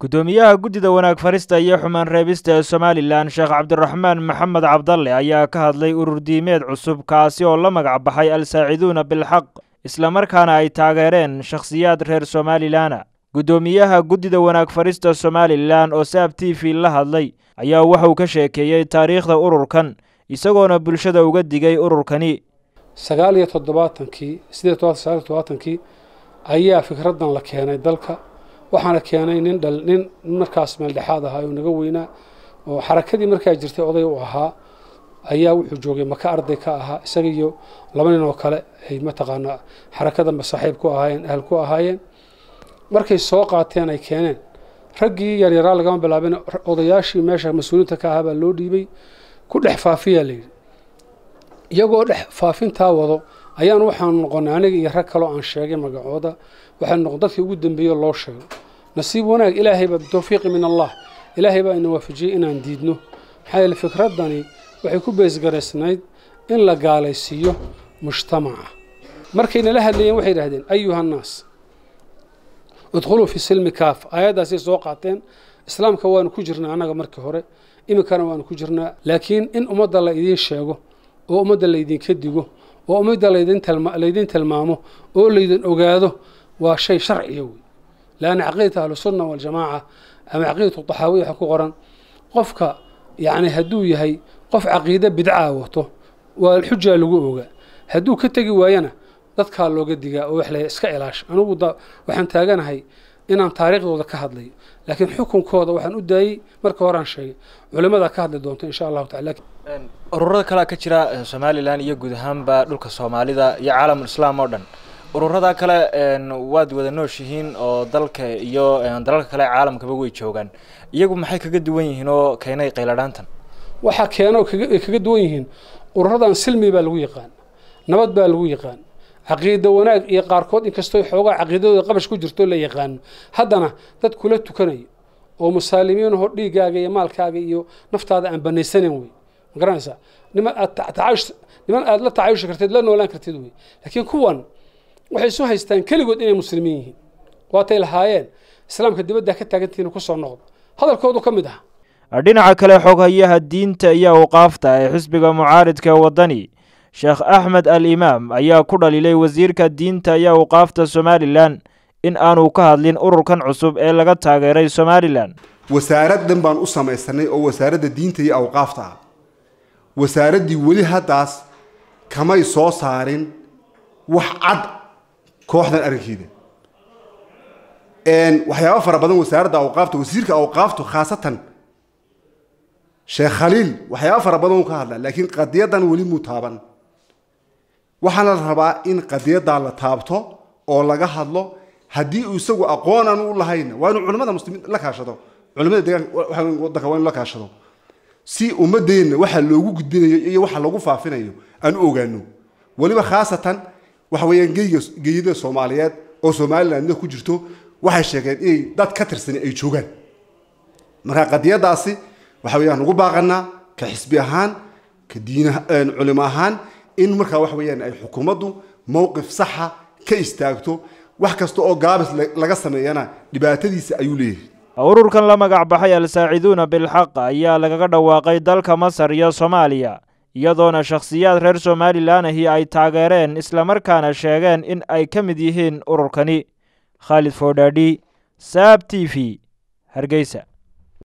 guddoomiyaha guddida wanaag farista iyo xumaan reebista ee somalilan sheekh cabdiraxmaan maxamed cabdalle ayaa ka hadlay urur diimeed cusub kaasi oo la magac baxay al-saaciduuna bilxaq islamarkaana ay taageereen shakhsiyaad reer somalilana guddoomiyaha guddida wanaag farista somalilan oo saab t v la hadlay ayaa waxauu ka sheekeeyey taariikhda ururkan isagoona bulshada uga digay ururkani sagaal iyo toddobaatankii sideed todobaatan sagaal iyo toddobaatankii ayaa fikraddan la keenay dalka waxaana keenay nin dhal nin markaas meeldhexaad ahaa oo naga weynaa oo xarakadii markaa jirtay oday u ahaa ayaa wuxuu joogay maka arday ka ahaa isaga iyo laba nin oo kale ay mataqaanaa xarakadanba saaxiib ku ahaayeen ahal ku ahaayeen markay soo qaateen ay keeneen raggii yaryaraa lagama bilaabin odayaashii meesha mas-uuliyiinta ka ahaa baa loo dhiibay ku dhex faafiyaa layidhi iyagoo dhex faafintaa wado ayaan waxaan noqonay aniga iyo rag kaloo aan sheegay magacooda waxaan noqon dadkii ugu dambeeye loo sheego nasiib wanaag ilaahay baa bitawfiiqi min allah ilaahay baa ina waafajiyey inaan diidno maxaa yeele fikraddani waxay ku beesgaraysnayd in la gaalaysiiyo mujtamaca markay nala hadlayeen waxay yidhahdeen ayuha annaas idkhuluu fi silmi kaaf aayaddaasay soo qaateen islaamka waanu ku jirnaa annaga markii hore iminkana waanu ku jirnaa laakiin in ummadda la idiin sheego oo ummadda laydinka digo oo ummadda laydin tilmaamo oo laydin ogaado waa shay sharciya wey laanna caqiidata ahlusunna waljamaaca ama caqiidatu taxaawiya waxa ku qoran qofka yacni hadduu yahay qof caqiide bidcaa wato waa xujaa lagu ogaa hadduu ka tegi waayana dadkaa looga digaa oo wax la iska ilaasha anugu waxaan taaganahay inaan taariikhdooda ka hadlayo laakiin xukunkooda waxaan u daayey marka horaan sheegay culimadaa ka hadli doonto insha allahu tacala ururada kalea ka jira somalilan iyo guud ahaanba dhulka soomaalida iyo caalamul islaam oo dhan ururada kale waad wada nooshihiin oo dalka iyo dalalka kale caalamkaba way joogaan iyagu maxay kaga duwan yihiin oo keenay qayladhaantan waxaa keeno ay kaga duwan yihiin ururadan silmi baa lagu yaqaan nabad baa lagu yaqaan caqiida wanaag iyo qaarkood inkastoo xoogaa caqiidadooda qabash ku jirto la yaqaano haddana dad kula tukanayo oo musaalimiinahoo dhiiggaaga iyo maalkaaga iyo naftaada aan banaysanayn wey ma garanaysaa niman aad tacayush niman aad la tacayushi kartid la noolaan kartid wey laakiin kuwan waxay isu haystaan keligood inay muslimiin yihiin waatay lahaayeen islaamka dibadda ka taagantihiina kusoo noqdo hadalkoodu ka mid ah dhinaca kale xoghayaha diinta iyo awqaafta ee xisbiga mucaaridka ee waddani sheekh axmed al imaam ayaa ku dhaliilay wasiirka diinta iyo awqaafta somalilan in aanu ka hadlin ururkan cusub ee laga taageeray somalilan wasaaraddan baan u samaysanay oo wasaaradda diinta iyo awqaafta ah wasaaraddii weli haddaas kamay soo saarin wax cad kooxdan arrinkeeda waxyaaba fara badan wasaaradda awqaafta wasiirka awqaaftu khaasatan sheekh khaliil waxyaaba fara badan uu ka hadlaa laakiin qadiyaddan weli muu taaban waxaana la rabaa in qadiyaddaa la taabto oo laga hadlo haddii uu isagu aqoon aan u lahayn waa inuu culimmada muslimiin la kaashado culimmada deegaanka waddanka waa inu la kaashado si ummadeenna waxa loogu gudbinayo iyo waxa lagu faafinayo aan u ogaano weliba khaasatan waxa weeyaan geyga geeyada soomaaliyeed oo somalilandna ku jirto waxay sheegeen inay dad ka tirsani ay joogaan marka qadiyadaasi waxa weeyaan ugu baaqanaa ka xisbi ahaan ka diin culimo ahaan in markaa waxa weeyaan ay xukuumaddu mowqif saxa ka istaagto wax kasta oo gaabis laga sameeyana dhibaatadiisa ayuu leeyahay ururkan la magac baxay al-saaciduuna bilxaq ayaa lagaga dhawaaqay dalka masar iyo soomaaliya iyadoona shakhsiyaad reer somalilan ahi ay taageereen islamarkaana sheegeen in ay ka mid yihiin ururkani khaalid foodhaadhi saab t v hargeysa